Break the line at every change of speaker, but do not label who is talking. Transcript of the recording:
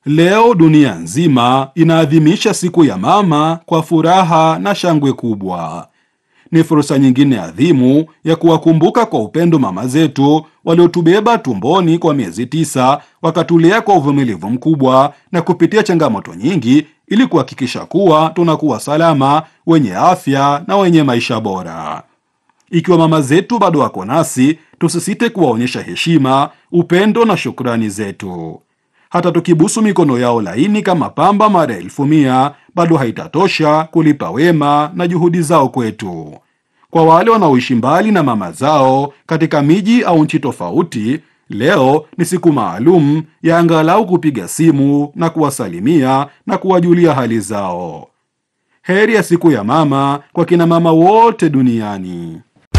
Leo dunia nzima inaadhimisha siku ya mama kwa furaha na shangwe kubwa. Ni fursa nyingine adhimu ya kuwakumbuka kwa upendo mama zetu waliotubeba tumboni kwa miezi tisa, wakatulea kwa uvumilivu mkubwa na kupitia changamoto nyingi, ili kuhakikisha kuwa tunakuwa salama, wenye afya na wenye maisha bora. Ikiwa mama zetu bado wako nasi, tusisite kuwaonyesha heshima, upendo na shukrani zetu. Hata tukibusu mikono yao laini kama pamba mara elfu mia, bado haitatosha kulipa wema na juhudi zao kwetu. Kwa wale wanaoishi mbali na mama zao katika miji au nchi tofauti, leo ni siku maalum ya angalau kupiga simu na kuwasalimia na kuwajulia hali zao. Heri ya siku ya mama kwa kina mama wote duniani.